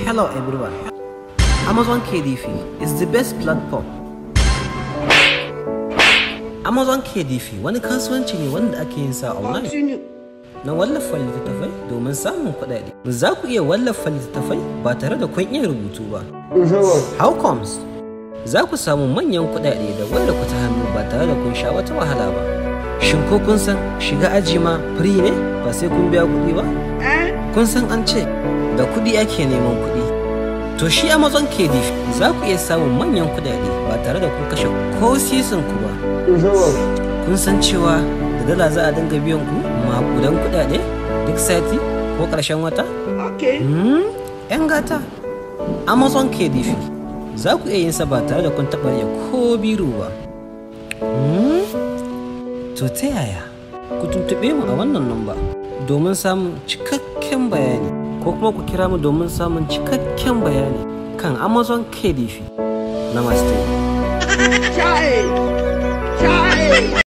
Hello everyone. Amazon KDF is the best platform. Amazon KDF wani kasuwanci ne wanda ake yin sa online. Na wallafa littattafai domin samun kuɗaɗe. Za ku iya wallafa littattafai ba tare da kun iya rubutu ba. How comes? Za ku samu manyan kuɗaɗe da wanda ku ta hannu ba tare da kun sha wata wahala ba. Shin ko kun san shiga aji ma free ne ba sai kun biya kuɗi ba? Kun san an ce da kuɗi ake neman kuɗi. To shi Amazon KDF za ku iya samun manyan kuɗaɗe ba tare da kun kashe ko sisin ku ba. Kun san cewa da dala za a dinga biyan ku maƙudan kuɗaɗe duk sati ko ƙarshen wata? Hmm? 'Yan gata. Amazon KDF za ku iya yin sa ba tare da kun taɓa rage ko biro ba. Hmm? To ta yaya? Ku tuntuɓe mu a wannan namba domin samun cikakken bayani ko kuma ku kira mu domin samun cikakken bayani kan Amazon KDF. Namaste. Chai! Chai!